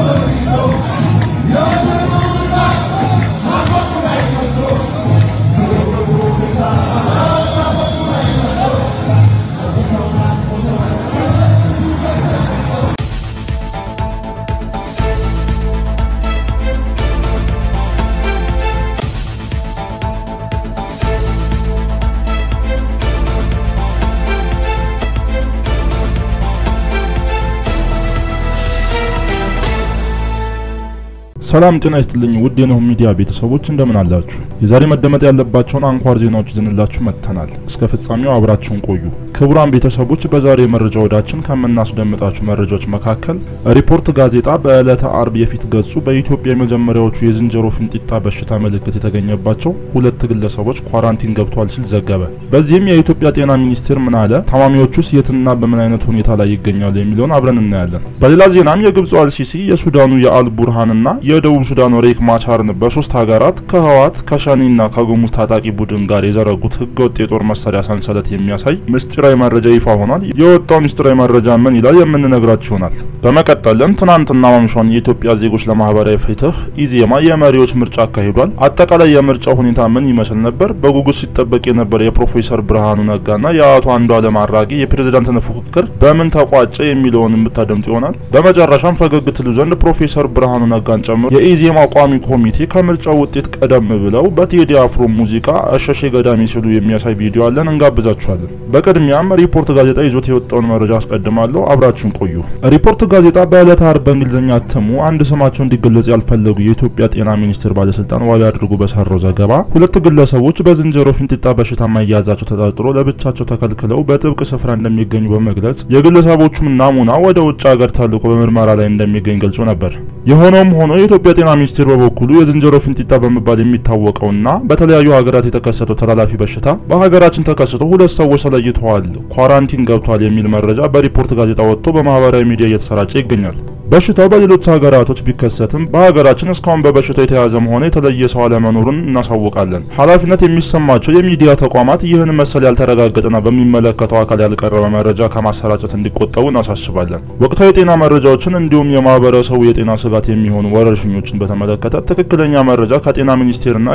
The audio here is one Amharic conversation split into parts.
ሰላም ጤና ይስጥልኝ ውድ የነሆ ሚዲያ ቤተሰቦች እንደምን አላችሁ? የዛሬ መደመጥ ያለባቸውን አንኳር ዜናዎች ይዘንላችሁ መጥተናል። እስከ ፍጻሜው አብራችሁን ቆዩ። ክቡራን ቤተሰቦች በዛሬ የመረጃ ወዳችን ከምናስደምጣችሁ መረጃዎች መካከል ሪፖርት ጋዜጣ በዕለተ አርብ የፊት ገጹ በኢትዮጵያ የመጀመሪያዎቹ የዝንጀሮ ፍንጢጣ በሽታ ምልክት የተገኘባቸው ሁለት ግለሰቦች ኳራንቲን ገብተዋል ሲል ዘገበ። በዚህም የኢትዮጵያ ጤና ሚኒስቴር ምን አለ፣ ታማሚዎቹስ የትና በምን አይነት ሁኔታ ላይ ይገኛሉ የሚለውን አብረን እናያለን። በሌላ ዜናም የግብፁ አልሲሲ የሱዳኑ የአል ቡርሃንና የደቡብ ሱዳኑ ሬክ ማቻርን በሶስት ሀገራት ከህወሓት ከሸኒና ከጉሙዝ ታጣቂ ቡድን ጋር የዘረጉት ህገወጥ የጦር መሳሪያ ሰንሰለት የሚያሳይ ምስጢራዊ መረጃ ይፋ ሆኗል። የወጣው ምስጢራዊ መረጃ ምን ይላል የምንነግራችሁ ይሆናል። በመቀጠልም ትናንትና ማምሻውን የኢትዮጵያ ዜጎች ለማህበራዊ ፍትህ ኢዜማ የመሪዎች ምርጫ አካሂዷል። አጠቃላይ የምርጫው ሁኔታ ምን ይመስል ነበር? በጉጉት ሲጠበቅ የነበረ የፕሮፌሰር ብርሃኑ ነጋና የአቶ አንዱዓለም አራጌ የፕሬዝዳንትነት ፉክክር በምን ተቋጨ የሚለውን የምታደምጡ ይሆናል። በመጨረሻም ፈገግ ትሉ ዘንድ ፕሮፌሰር ብርሃኑ ነጋን ጨምሮ የኢዜማ ቋሚ ኮሚቴ ከምርጫው ውጤት ቀደም ብለው በቴዲ አፍሮ ሙዚቃ እሸሼ ገዳሚ ሲሉ የሚያሳይ ቪዲዮ አለን፣ እንጋብዛችኋለን። በቅድሚያም ሪፖርት ጋዜጣ ይዞት የወጣውን መረጃ አስቀድማለሁ፣ አብራችሁን ቆዩ። ሪፖርት ጋዜጣ በዕለተ አርብ በእንግሊዝኛ እትሙ አንድ ስማቸው እንዲገለጽ ያልፈለጉ የኢትዮጵያ ጤና ሚኒስቴር ባለስልጣን ዋቢ አድርጎ በሰራው ዘገባ ሁለት ግለሰቦች በዝንጀሮ ፍንጢጣ በሽታ መያዛቸው ተጠርጥሮ ለብቻቸው ተከልክለው በጥብቅ ስፍራ እንደሚገኙ በመግለጽ የግለሰቦቹም ናሙና ወደ ውጭ ሀገር ተልኮ በምርመራ ላይ እንደሚገኝ ገልጾ ነበር። የሆነውም ሆኖ የኢትዮጵያ ጤና ሚኒስቴር በበኩሉ የዝንጀሮ ፍንጢጣ በመባል የሚታወቀውና በተለያዩ ሀገራት የተከሰተው ተላላፊ በሽታ በሀገራችን ተከስቶ ሁለት ሰዎች ተለይተዋል፣ ኳራንቲን ገብቷል የሚል መረጃ በሪፖርት ጋዜጣ ወጥቶ በማህበራዊ ሚዲያ እየተሰራጨ ይገኛል። በሽታው በሌሎች ሀገራቶች ቢከሰትም በሀገራችን እስካሁን በበሽታው የተያዘም ሆነ የተለየ ሰው አለመኖሩን እናሳውቃለን። ኃላፊነት የሚሰማቸው የሚዲያ ተቋማት ይህን መሰል ያልተረጋገጠና በሚመለከተው አካል ያልቀረበ መረጃ ከማሰራጨት እንዲቆጠቡ እናሳስባለን። ወቅታዊ የጤና መረጃዎችን እንዲሁም የማህበረሰቡ የጤና ስጋት የሚሆኑ ወረርሽኞችን በተመለከተ ትክክለኛ መረጃ ከጤና ሚኒስቴርና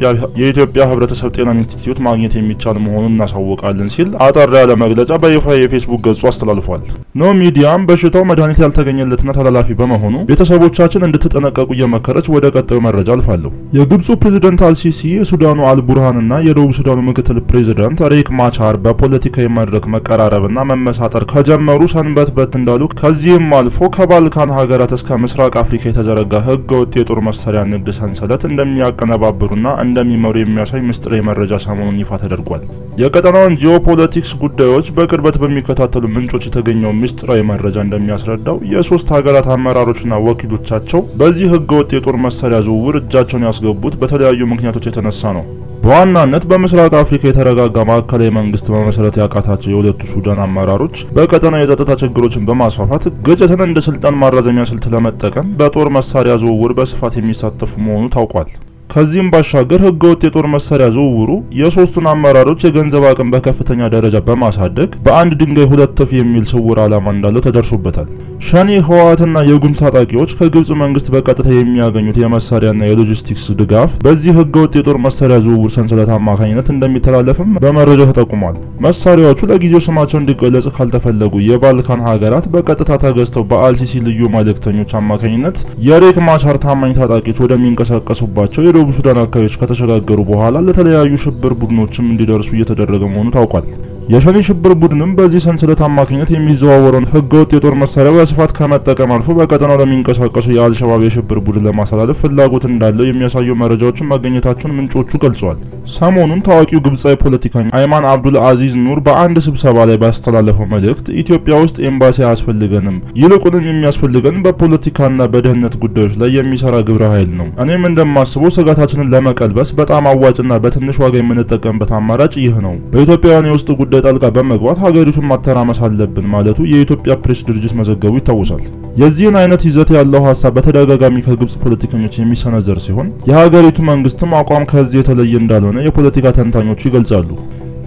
የኢትዮጵያ ሕብረተሰብ ጤና ኢንስቲትዩት ማግኘት የሚቻል መሆኑን እናሳውቃለን ሲል አጠር ያለ መግለጫ በይፋ የፌስቡክ ገጹ አስተላልፏል። ኖ ሚዲያም በሽታው መድኃኒት ያልተገኘለትና ተላላፊ በመሆኑ ቤተሰቦቻችን እንድትጠነቀቁ እየመከረች ወደ ቀጣዩ መረጃ አልፋለሁ። የግብፁ ፕሬዝዳንት አልሲሲ የሱዳኑ አልቡርሃንና የደቡብ ሱዳኑ ምክትል ፕሬዝዳንት ሬክ ማቻር በፖለቲካዊ መድረክ መቀራረብና መመሳጠር ከጀመሩ ሰንበት በት እንዳሉ ከዚህም አልፎ ከባልካን ሀገራት እስከ ምስራቅ አፍሪካ የተዘረጋ ህገ ወጥ የጦር መሳሪያ ንግድ ሰንሰለት እንደሚያቀነባብሩና እንደሚመሩ የሚያሳይ ምስጢራዊ መረጃ ሰሞኑን ይፋ ተደርጓል። የቀጠናውን ጂኦፖለቲክስ ጉዳዮች በቅርበት በሚከታተሉ ምንጮች የተገኘው ምስጢራዊ መረጃ እንደሚያስረዳው የሶስት ሀገራት አመራሮችና ወኪሎቻቸው በዚህ ህገ ወጥ የጦር መሳሪያ ዝውውር እጃቸውን ያስገቡት በተለያዩ ምክንያቶች የተነሳ ነው። በዋናነት በምስራቅ አፍሪካ የተረጋጋ ማዕከላዊ መንግስት መመስረት ያቃታቸው የሁለቱ ሱዳን አመራሮች በቀጠና የጸጥታ ችግሮችን በማስፋፋት ግጭትን እንደ ስልጣን ማራዘሚያ ስልት ለመጠቀም በጦር መሳሪያ ዝውውር በስፋት የሚሳተፉ መሆኑ ታውቋል። ከዚህም ባሻገር ህገወጥ የጦር መሳሪያ ዝውውሩ የሶስቱን አመራሮች የገንዘብ አቅም በከፍተኛ ደረጃ በማሳደግ በአንድ ድንጋይ ሁለት ወፍ የሚል ስውር ዓላማ እንዳለው ተደርሶበታል። ሸኔ፣ ህወሓትና የጉምዝ ታጣቂዎች ከግብጽ መንግስት በቀጥታ የሚያገኙት የመሳሪያና የሎጂስቲክስ ድጋፍ በዚህ ህገወጥ የጦር መሳሪያ ዝውውር ሰንሰለት አማካኝነት እንደሚተላለፍም በመረጃው ተጠቁሟል። መሳሪያዎቹ ለጊዜው ስማቸው እንዲገለጽ ካልተፈለጉ የባልካን ሀገራት በቀጥታ ተገዝተው በአልሲሲ ልዩ መልእክተኞች አማካኝነት የሬክ ማቻር ታማኝ ታጣቂዎች ወደሚንቀሳቀሱባቸው የደቡብ ሱዳን አካባቢዎች ከተሸጋገሩ በኋላ ለተለያዩ ሽብር ቡድኖችም እንዲደርሱ እየተደረገ መሆኑ ታውቋል። የሸኔ ሽብር ቡድንም በዚህ ሰንሰለት አማካኝነት የሚዘዋወረውን ህገወጥ የጦር መሳሪያ በስፋት ከመጠቀም አልፎ በቀጠናው ለሚንቀሳቀሱ የአልሸባብ የሽብር ቡድን ለማስተላለፍ ፍላጎት እንዳለው የሚያሳዩ መረጃዎችን ማግኘታቸውን ምንጮቹ ገልጸዋል። ሰሞኑን ታዋቂው ግብጻዊ ፖለቲከኛ አይማን አብዱል አዚዝ ኑር በአንድ ስብሰባ ላይ ባስተላለፈው መልእክት ኢትዮጵያ ውስጥ ኤምባሲ አያስፈልገንም፣ ይልቁንም የሚያስፈልገን በፖለቲካና በደህንነት ጉዳዮች ላይ የሚሰራ ግብረ ኃይል ነው። እኔም እንደማስበው ስጋታችንን ለመቀልበስ በጣም አዋጭና በትንሽ ዋጋ የምንጠቀምበት አማራጭ ይህ ነው። በኢትዮጵያውያን የውስጥ ጉዳይ ጣልቃ በመግባት ሀገሪቱን ማተራመስ አለብን ማለቱ የኢትዮጵያ ፕሬስ ድርጅት መዘገቡ ይታወሳል። የዚህን አይነት ይዘት ያለው ሀሳብ በተደጋጋሚ ከግብጽ ፖለቲከኞች የሚሰነዘር ሲሆን የሀገሪቱ መንግስትም አቋም ከዚህ የተለየ እንዳልሆነ የፖለቲካ ተንታኞቹ ይገልጻሉ።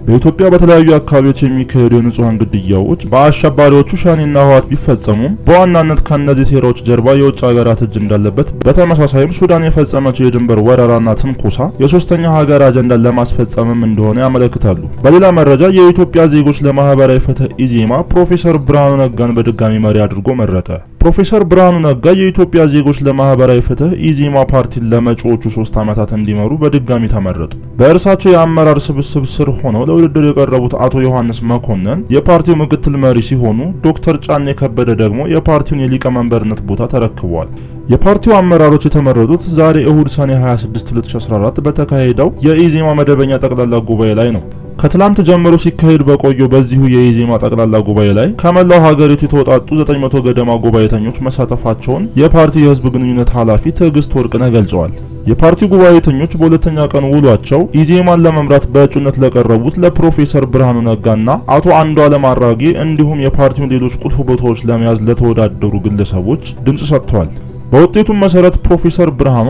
በኢትዮጵያ በተለያዩ አካባቢዎች የሚካሄዱ የንጹሃን ግድያዎች በአሸባሪዎቹ ሸኔና ህወሓት ቢፈጸሙም በዋናነት ከእነዚህ ሴራዎች ጀርባ የውጭ ሀገራት እጅ እንዳለበት፣ በተመሳሳይም ሱዳን የፈጸመችው የድንበር ወረራና ትንኮሳ የሶስተኛ ሀገር አጀንዳን ለማስፈጸምም እንደሆነ ያመለክታሉ። በሌላ መረጃ የኢትዮጵያ ዜጎች ለማህበራዊ ፍትህ ኢዜማ ፕሮፌሰር ብርሃኑ ነጋን በድጋሚ መሪ አድርጎ መረጠ። ፕሮፌሰር ብርሃኑ ነጋ የኢትዮጵያ ዜጎች ለማህበራዊ ፍትህ ኢዜማ ፓርቲን ለመጪዎቹ ሶስት ዓመታት እንዲመሩ በድጋሚ ተመረጡ። በእርሳቸው የአመራር ስብስብ ስር ሆነው ለውድድር የቀረቡት አቶ ዮሐንስ መኮንን የፓርቲው ምክትል መሪ ሲሆኑ ዶክተር ጫኔ ከበደ ደግሞ የፓርቲውን የሊቀመንበርነት ቦታ ተረክበዋል። የፓርቲው አመራሮች የተመረጡት ዛሬ እሁድ ሰኔ 26 2014 በተካሄደው የኢዜማ መደበኛ ጠቅላላ ጉባኤ ላይ ነው። ከትላንት ጀምሮ ሲካሄድ በቆየው በዚሁ የኢዜማ ጠቅላላ ጉባኤ ላይ ከመላው ሀገሪቱ የተወጣጡ 900 ገደማ ጉባኤተኞች መሳተፋቸውን የፓርቲው የህዝብ ግንኙነት ኃላፊ ትዕግስት ወርቅነህ ገልጸዋል። የፓርቲው ጉባኤተኞች በሁለተኛ ቀን ውሏቸው ኢዜማን ለመምራት በእጩነት ለቀረቡት ለፕሮፌሰር ብርሃኑ ነጋና አቶ አንዱዓለም አራጌ እንዲሁም የፓርቲውን ሌሎች ቁልፍ ቦታዎች ለመያዝ ለተወዳደሩ ግለሰቦች ድምጽ ሰጥተዋል። በውጤቱም መሰረት ፕሮፌሰር ብርሃኑ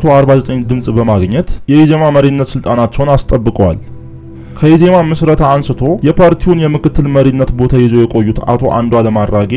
549 ድምጽ በማግኘት የኢዜማ መሪነት ስልጣናቸውን አስጠብቀዋል። ከኢዜማ ምስረታ አንስቶ የፓርቲውን የምክትል መሪነት ቦታ ይዘው የቆዩት አቶ አንዱዓለም አራጌ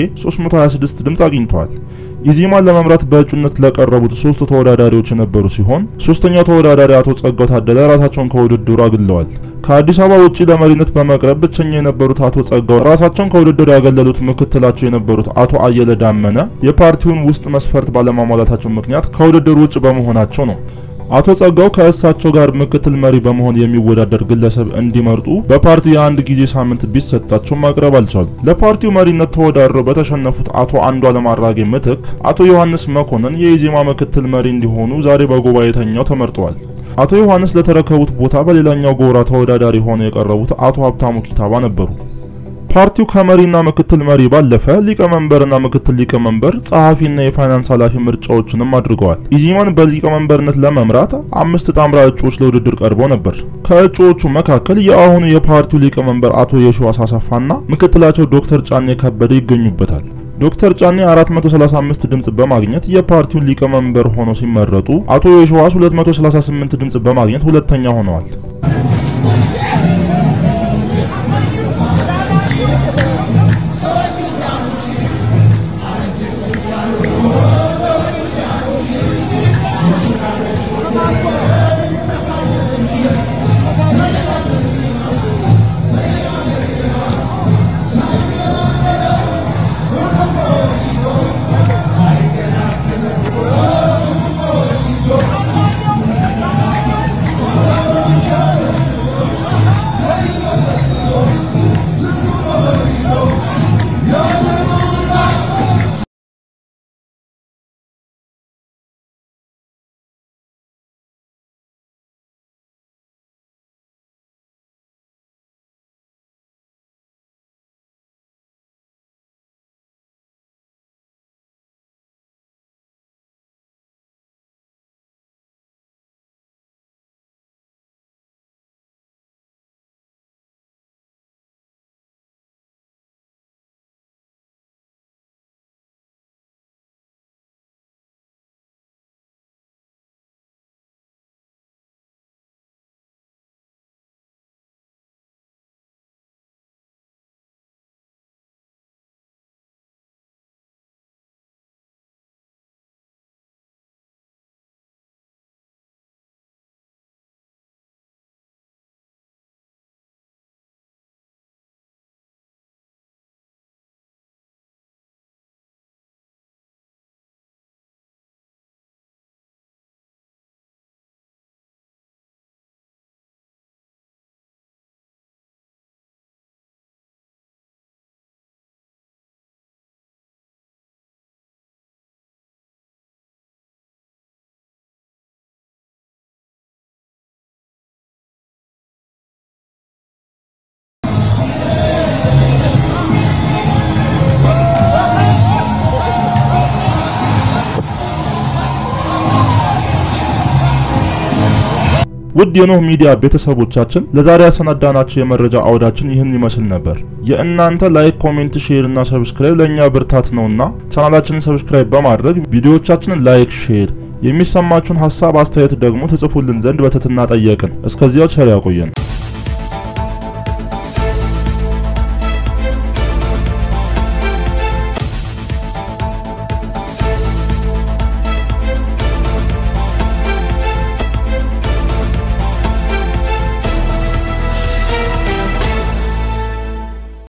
326 ድምጽ አግኝተዋል። ኢዜማን ለመምራት በእጩነት ለቀረቡት ሶስት ተወዳዳሪዎች የነበሩ ሲሆን ሶስተኛው ተወዳዳሪ አቶ ጸጋው ታደለ ራሳቸውን ከውድድሩ አግለዋል። ከአዲስ አበባ ውጪ ለመሪነት በመቅረብ ብቸኛ የነበሩት አቶ ጸጋው ራሳቸውን ከውድድሩ ያገለሉት ምክትላቸው የነበሩት አቶ አየለ ዳመነ የፓርቲውን ውስጥ መስፈርት ባለማሟላታቸው ምክንያት ከውድድሩ ውጭ በመሆናቸው ነው። አቶ ጸጋው ከእሳቸው ጋር ምክትል መሪ በመሆን የሚወዳደር ግለሰብ እንዲመርጡ በፓርቲው የአንድ ጊዜ ሳምንት ቢሰጣቸው ማቅረብ አልቻሉ። ለፓርቲው መሪነት ተወዳድረው በተሸነፉት አቶ አንዱዓለም አራጌ ምትክ አቶ ዮሐንስ መኮንን የኢዜማ ምክትል መሪ እንዲሆኑ ዛሬ በጉባኤተኛው ተመርጠዋል። አቶ ዮሐንስ ለተረከቡት ቦታ በሌላኛው ጎራ ተወዳዳሪ ሆነው የቀረቡት አቶ ሀብታሙ ኪታባ ነበሩ። ፓርቲው ከመሪና ምክትል መሪ ባለፈ ሊቀመንበርና ምክትል ሊቀመንበር፣ ጸሐፊና የፋይናንስ ኃላፊ ምርጫዎችንም አድርገዋል። ኢዜማን በሊቀመንበርነት ለመምራት አምስት ጣምራ እጩዎች ለውድድር ቀርበው ነበር። ከእጩዎቹ መካከል የአሁኑ የፓርቲው ሊቀመንበር አቶ የሺዋስ አሰፋና ምክትላቸው ዶክተር ጫኔ ከበደ ይገኙበታል። ዶክተር ጫኔ 435 ድምጽ በማግኘት የፓርቲውን ሊቀመንበር ሆነው ሲመረጡ አቶ የሺዋስ 238 ድምጽ በማግኘት ሁለተኛ ሆነዋል። ውድ የኖህ ሚዲያ ቤተሰቦቻችን ለዛሬ ያሰናዳናቸው የመረጃ አውዳችን ይህን ይመስል ነበር። የእናንተ ላይክ፣ ኮሜንት፣ ሼር እና ሰብስክራይብ ለእኛ ብርታት ነውና ቻናላችንን ሰብስክራይብ በማድረግ ቪዲዮዎቻችንን ላይክ፣ ሼር የሚሰማችሁን ሀሳብ አስተያየት ደግሞ ትጽፉልን ዘንድ በትህትና ጠየቅን። እስከዚያው ቸር ያቆየን።